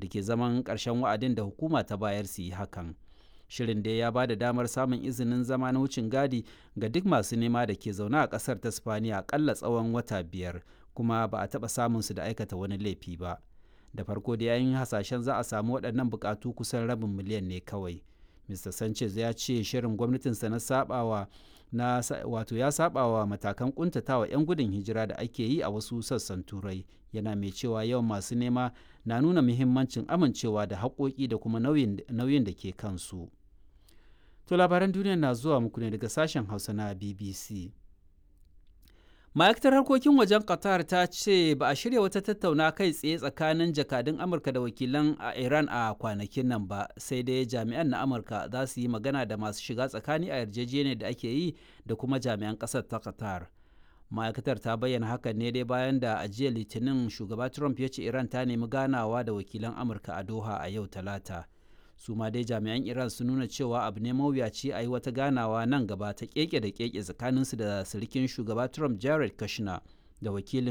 da ke zaman ƙarshen wa'adin da hukuma ta bayar su yi hakan shirin da ya ba da damar samun izinin zama na wucin gadi ga duk masu nema da ke zaune a ƙasar ta spaniya aƙalla tsawon wata biyar kuma ba a taɓa samun su da aikata wani laifi ba da farko da yayin hasashen za a samu waɗannan buƙatu kusan rabin miliyan ne kawai mr sanchez ya ce shirin gwamnatinsa na sabawa na wato ya sabawa matakan kuntatawa 'yan gudun hijira da ake yi a wasu sassan turai yana mai cewa yawan masu nema na nuna muhimmancin amincewa da haƙoƙi da kuma nauyin da ke kansu to labaran duniya na zuwa muku ne daga sashen hausa na bbc ma'aikatar harkokin wajen qatar ta ce ba a shirya wata tattauna kai tsaye tsakanin jakadun amurka da wakilan a iran a kwanakin nan ba sai dai jami'an na amurka za su yi magana da masu shiga tsakani a yarjejeniyar da ake yi da kuma jami'an ƙasar ta qatar ma'aikatar ta bayyana hakan ne dai bayan da a jiya litinin shugaba trump ya ce iran ta nemi ganawa da wakilan amurka a doha a yau talata su ma dai jami'an iran sun nuna cewa abu ne mawuyaci a yi wata ganawa nan gaba ta keke da keke tsakaninsu da sirikin shugaba trump jared kushner da wakilin